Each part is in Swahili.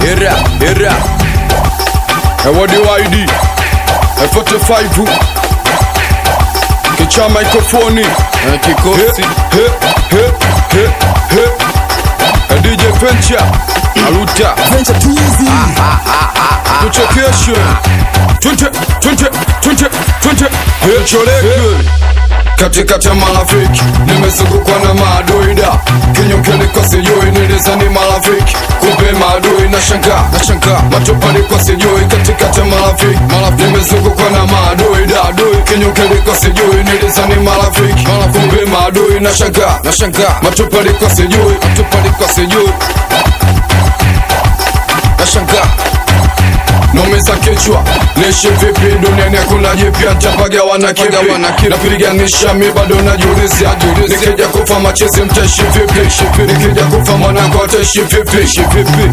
era era Ewadi YD F45 Kicha mikrofoni na kikosi He, he, he, he, he. DJ Venture Aluta Venture too easy. tuchekeshe twende twende twende twende hecholeke katikati ya marafiki nimezungukwa na maadui da kinyongeni kwa sijui nilizani marafiki kumbe maadui na shanga na shanga matopali kwa sijui katikati ya marafiki marafiki nimezungukwa na maadui da adui kinyongeni kwa sijui nilizani marafiki kumbe maadui na shanga na shanga matopali kwa sijui matopali kwa sijui na shanga nomeza kichwa nishi vipi duniani hakuna jipya ntapagawa na kipi napiganisha mi bado najiuliza nikija kufa machezi mtaishi vipi nikija kufa mwanangu ataishi vipi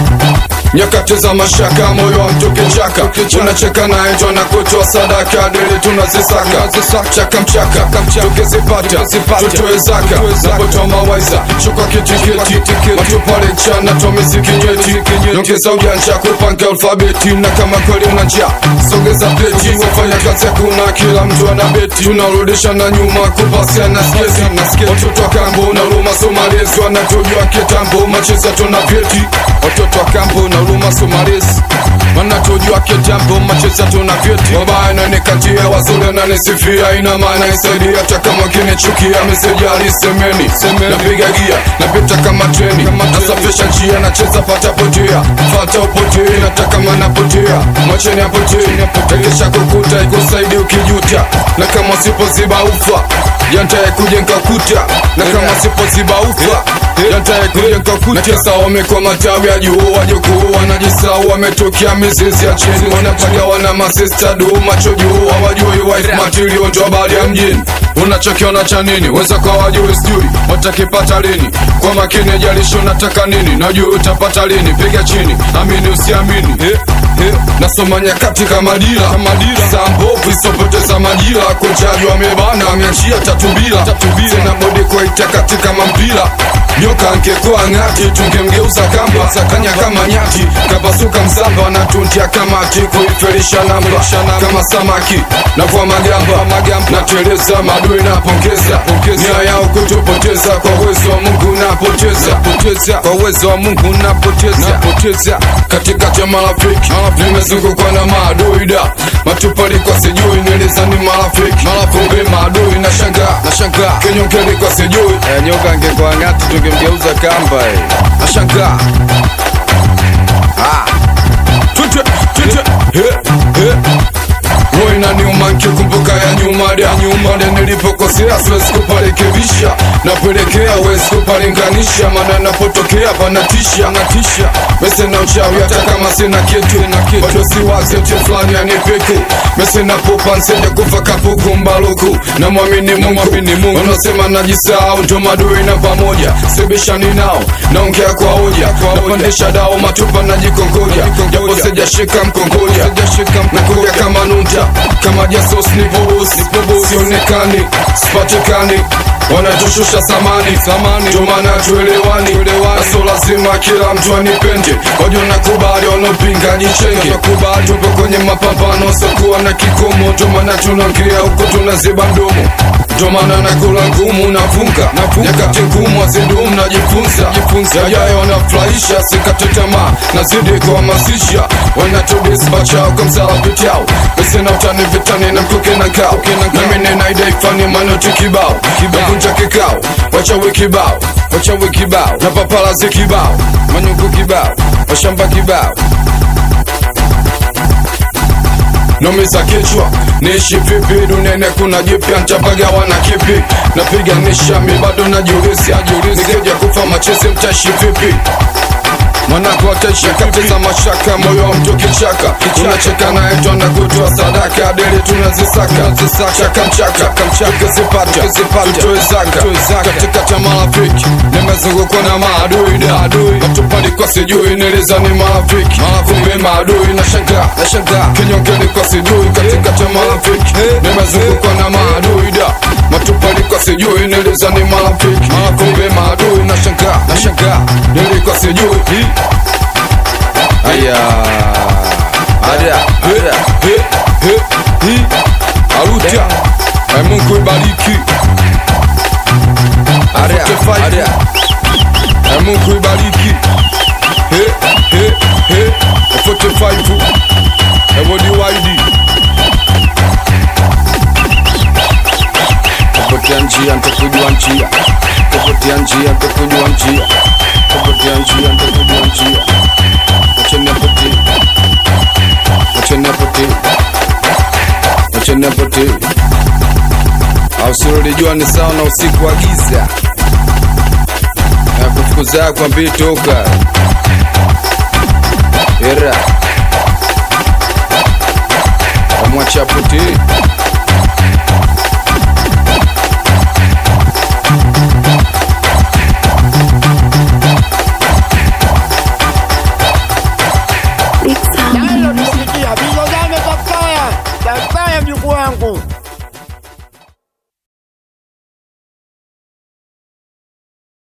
nyakati za mashaka moyo wa mtu kichaka unacheka naye njo na kutoa sadaka dili tunazisaka chaka mchaka tukizipata tutoe zaka napotoa mawaiza shuka kitikiti matupale chana tomizikinyeti nyongeza ujanja kupanga alfabeti na kama kweli una njaa sogeza pleti wafanya kazi hakuna kila mtu ana beti tunarudisha na nyuma kupasia na skezi watoto wa kambo na huruma somalezi wanatujua kitambo macheza tuna vyeti watoto wa kambo na huruma somalezi wanatujua kitambo macheza tuna vyeti wabaya nanikatia wazuri nanisifia ina maana isaidia hata kama kinichukia meseji alisemeni napiga gia napita kama treni nasafisha njia nacheza pata potea fata upotee nataka manapotea mwacheni apotee takisha kukuta ikusaidi ukijuta na kama sipoziba ufa yantaye kujenga kuta na kama sipoziba ufa yantaye kujenga kuta kisa wamekwa matawi ya juu wajukuu wanajisau wametokea mizizi ya chini wanapagawa na masista duu macho juu hawajui wife material ndo habari ya mjini unachokiona cha nini weza kwa wajui sijui watakipata lini kwa makini jalisho nataka nini najua utapata lini piga chini amini usiamini eh, eh. nasoma nyakati kama dira saa mbovu isopoteza majira kochaji wamebana ameachia tatubila tena bodi kwaita katika mampira nyoka angekuwa ng'ati tungemgeuza kamba sakanya kama nyati kapasuka msamba na tuntia kamati kuifelisha namba kama samaki navua magamba nateleza madui napongeza nia yao kutupoteza kwa uwezo wa mungu napoteza kwa uwezo wa mungu napoteza katikati ya marafiki nimezungukwa na maadui da matupali kwa sijui nilizani marafiki kumbe maadui na shanga na shanga kinyongeni kwa sijui Eh, nyoka angekuwa ng'ati tungemgeuza kamba eh. nashangaa Tute, tute, he, he. Roho inaniuma nikikumbuka ya nyuma ya nyuma Pale nilipokosea siwezi kuparekebisha napelekea wezi kupalinganisha maana napotokea panatisha natisha mese na uchawi hata kama sina kitu bado siwazi mti fulani anipiku mese napopa nsende kufa kapuku mbaluku na mwamini Mungu unasema najisahau ndo madui na pamoja sibishani nao naongea kwa hoja napandisha dao matupa najikongoja japo sijashika mkongoja nakuja kama nunta kama jasos nipobusi sionekani sipatikani wanatushusha samani ndio maana tuelewani naso lazima kila mtu anipende wajo nakubali wanaopinga jichenge tupo kwenye mapambano sokuwa na kikomo ndio maana tunaongea huko tunaziba mdomo ndio maana nakula ngumu nafunga nyakati ngumu azidumu najifunza yajayo wanafurahisha sikate tamaa nazidi kuhamasisha wanatubisba chao kwa msalapiti yao mesena utani vitani na mkuke na kao nami ninaidaifani manoti kibao navunja kikao wachawi kibao wachawi kibao na papalazi kibao manyungu kibao washamba kibao nomeza kichwa niishi vipi duniani kuna jipya ntapagawa na kipi napiganisha mi bado najiuliza nikija kufa machezi mtaishi vipi mwanako ataishi kati za mashaka moyo wa mtu kichaka unacheka naye twana kutoa sadaka deli tunazisaka chaka mchaka tukizipata tutoe zaka katikati ya marafiki nimezungukwa na maadui da matupali kwa sijui nilizani marafiki kumbe maadui na shanga kinyongeni kwa sijui katikati ya marafiki nimezungukwa na maadui da matupali kwa sijui nilizani marafiki kumbe maadui na shanga nilikuwa sijui Aya. Ada. Ada. He, he, hi. Arutia Eh, Mungu ibariki Ada. 45. Ada. Eh, Mungu ibariki He, he, he. 45 Ewodi waidi Kupotea njia nitakujua njia. Kupotea njia nitakujua njia. Kupotea njia nitakujua njia. Acha nipotee. Acha nipotee. Acha nipotee. Au usilolijua ni sawa na usiku wa giza. Na kufukuza kwa mbii toka. Era. Amwacha potee.